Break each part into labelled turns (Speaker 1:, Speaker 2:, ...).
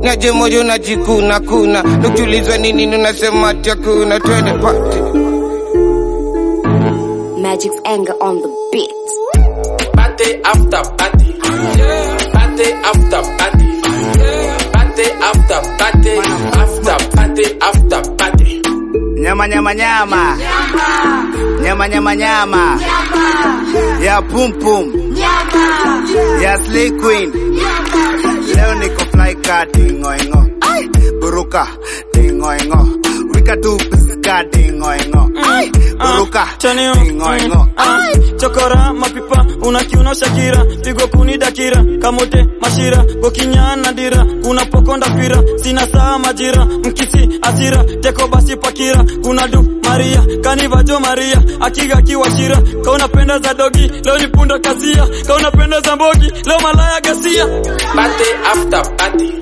Speaker 1: Niaje moyo unajikuna kuna Nukiulizwa nini unasema ati hakuna twende party
Speaker 2: Magic's anger on the beat.
Speaker 3: Party after party. Party after party. Party after party. After party after party.
Speaker 4: Nyama nyama nyama. Nyama nyama nyama. Ya pum pum. Ya slay queen. Leo niko fly car dingo ingo. Buruka dingo ingo. Wika tu piska dingo ingo. Buruka
Speaker 5: Chanio,
Speaker 4: dingo ingo.
Speaker 5: ah, chokora mapipa unakiuno shakira pigo kuni dakira kamote mashira gokinyana dira kuna pokonda pira sina saa majira mkisi asira teko basi pakira kuna du maria kanivajo maria akiga kiwashira kauna penda za dogi leo ni punda kasia kauna penda za mbogi leo malaya gasia
Speaker 3: Party after party.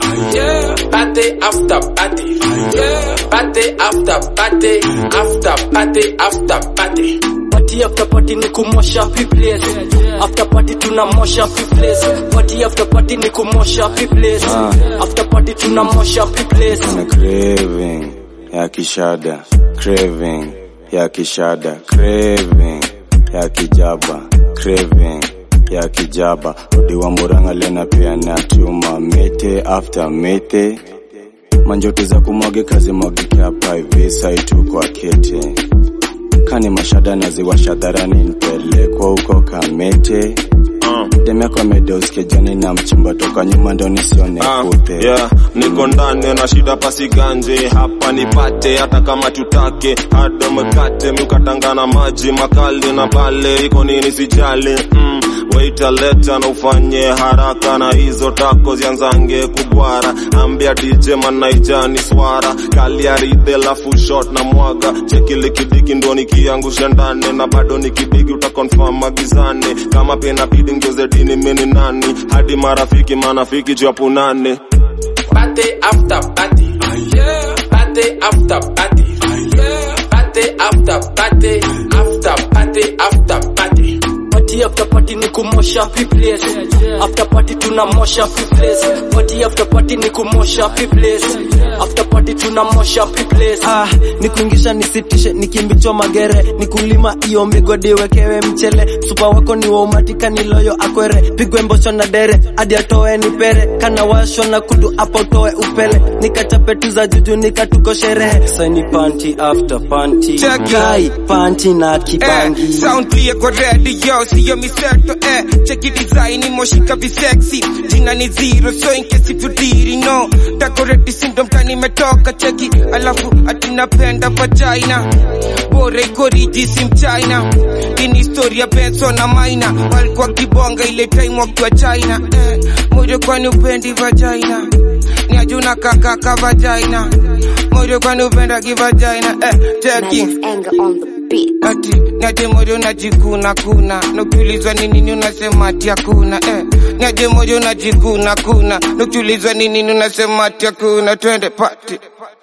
Speaker 3: Party after party. Party after party. After party after party.
Speaker 6: Party after party ni kumosha place. After party tunamosha place. Party after party ni kumosha place. After party tunamosha place.
Speaker 7: na craving ya kishada craving ya kishada craving ya kijaba craving ya kijaba udi wa muranga lena pia na tuma mete after mete manjoto za kumwage kazi mwagike hapa hivi saitu kwa kete kani mashada naziwasha dharani nipelekwa huko kamete demeko amedeuske jani na mchimba toka nyuma ndo nisione
Speaker 8: Ah,
Speaker 7: kute
Speaker 8: yeah, niko ndani na shida pasiganje hapa nipate hata kama tutake hada mkate mkatangana maji makali na pale iko nini sijali mm, waita leta na ufanye haraka na hizo tako zianzange kubwara ambia DJ manaijani swara kaliaride lafu shot na mwaga chekile kidiki ndo nikiangusha ndani na bado nikidiki utakonfirm magizane kama pena bidi ngeuze dini mini nani hadi marafiki manafiki japunane
Speaker 3: Party after party. Party after party. Party after party. After party after party.
Speaker 6: Party after party ni kumosha place. After party tunamosha place. Party after party ni kumosha place. After party tunamosha place.
Speaker 5: ah, nikuingisha nisitishe nikimbichwa magere nikulima iyo migodi wekewe mchele supa wako ni waumatika niloyo akwere pigwe mbosho na dere hadi atoe nipere kana washo na kudu hapo utoe upele nikachape tu za juju nikatuko sherehe saini panti after panti
Speaker 1: Check it.
Speaker 5: kai panti na
Speaker 1: Eh,
Speaker 5: kibangi
Speaker 1: sound clear kwa radio, siyo miseto eh. Cheki design imoshika visexy Jina ni zero, so in case if you didn't know Decorate syndrome tani metoka cheki Alafu ati napenda vagina Bora iko riji si mchina Ini historia Benson na Maina Walikuwa kibonga ile time wakiwa China eh. Moyo kwani upendi vagina Ni ajuna kakaka vagina Moyo kwani upenda kivagina eh. Cheki
Speaker 2: Magic's anger on the beat.
Speaker 1: ati niaje moyo najikuna kuna nukiulizwa ni nini unasema ati hakuna eh. niaje moyo najikuna kuna nukiulizwa ni nini unasema ati hakuna twende pati